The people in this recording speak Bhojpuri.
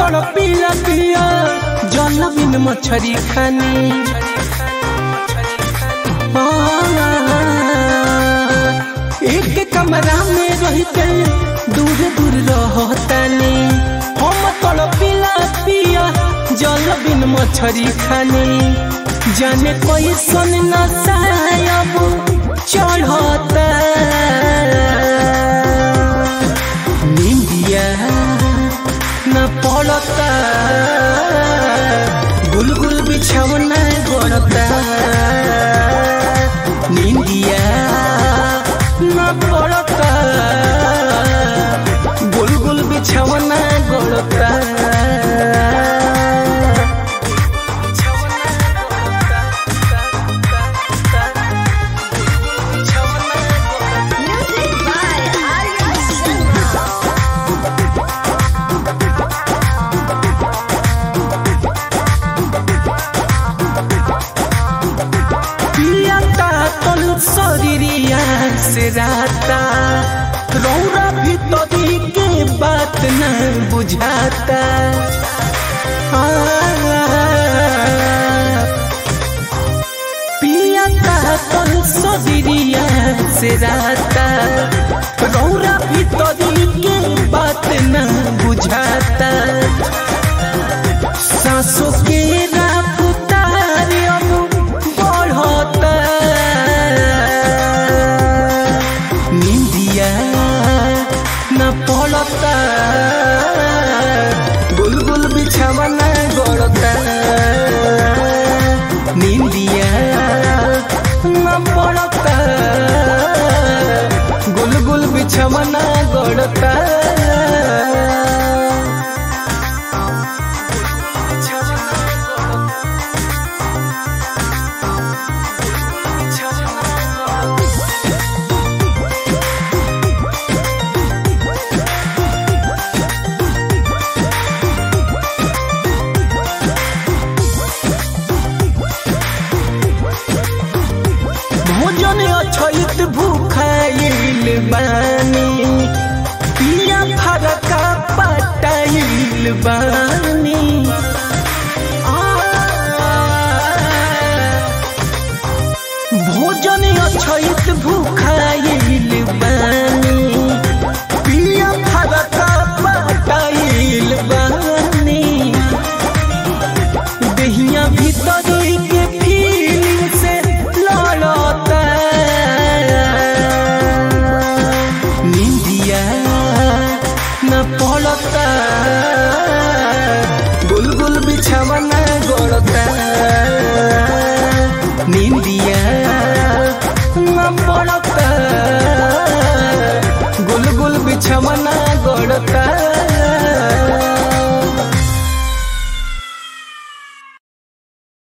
तड़ पिया पिया जल बिन मछरी खानी एक कमरा में रहते दूर दूर रहतानी हम तड़ पिला पिया जल बिन मछरी खानी जाने कोई सुन न सायब चढ़ता निंदिया न पड़ता गुलगुल बिछौना गड़ता निंदिया न पड़ता गुलगुल बिछौना गड़ता Music by Arya Sharma. पियाता तन शरीरिया से राता रौरा भीतरी के बात न बुझाता आ, पियाता तन शरीरिया से राता रौरा भीतरी के बात न बुझाता सासों के रफ्तार अब बढ़ता निंदिया न पड़ता गुलगुल बिछावना गड़ता निंदिया न पड़ता गुलगुल बिछावना गड़ता भोजन अछैत भूखाइल बानी पिया फरका पटाइल बानी आ, भोजन अछैत भूखाइल बानी पिया फरका पटाइल बानी दहिया भीतरी के फीलिंग से लड़ता निंदिया न पड़ता गुलगुल बिछावना गड़ता निंदिया न पड़ता गुलगुल बिछावना गड़ता